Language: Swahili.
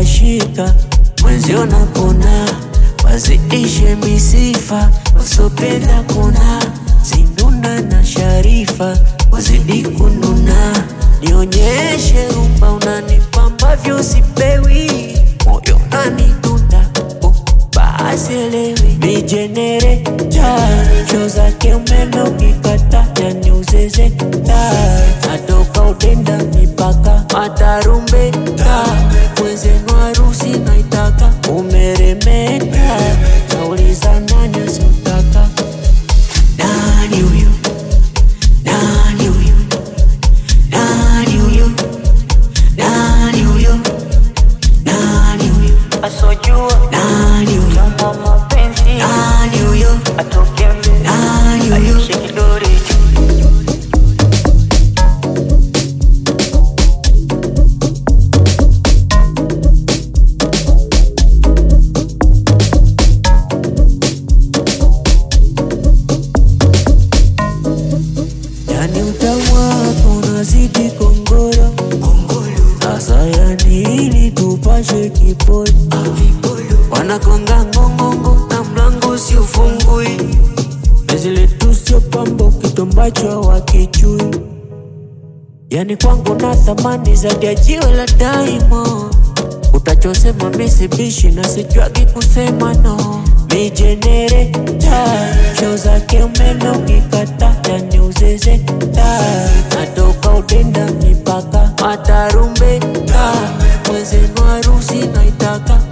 zimeshika mwenzio napona, wazidishe misifa, wasopenda kuna zinduna na Sharifa wazidi kununa, nionyeshe rumba unanipa ambavyo sipewi, moyo unanidunda oh, basi elewi mijenereta cho zake umeme ukikata yani uzezeta natoka udenda mipaka matarumbeta mwenzenu harusi naitaka umeremeta nauliza nani asiotaka nani huyu nani huyu nani huyu nani huyu nani huyu asojua nani huyu kama mapenzi nani huyu atoke mbele nani huyu aishe kidore yani utamu wako unazidi kongoro sasa yani ili tupashe kiporo wanakonga ngongongo na mlango si ufungui zile tu sio pambo kitu ambacho wakichui yani kwangu na thamani zaidi ya jiwe la daimo utachosema misibishi na sichwagi kusema no mijenereta cho zake umeme ukikata yani uzezeta natoka udenda mipaka matarumbeta mwenzenu harusi naitaka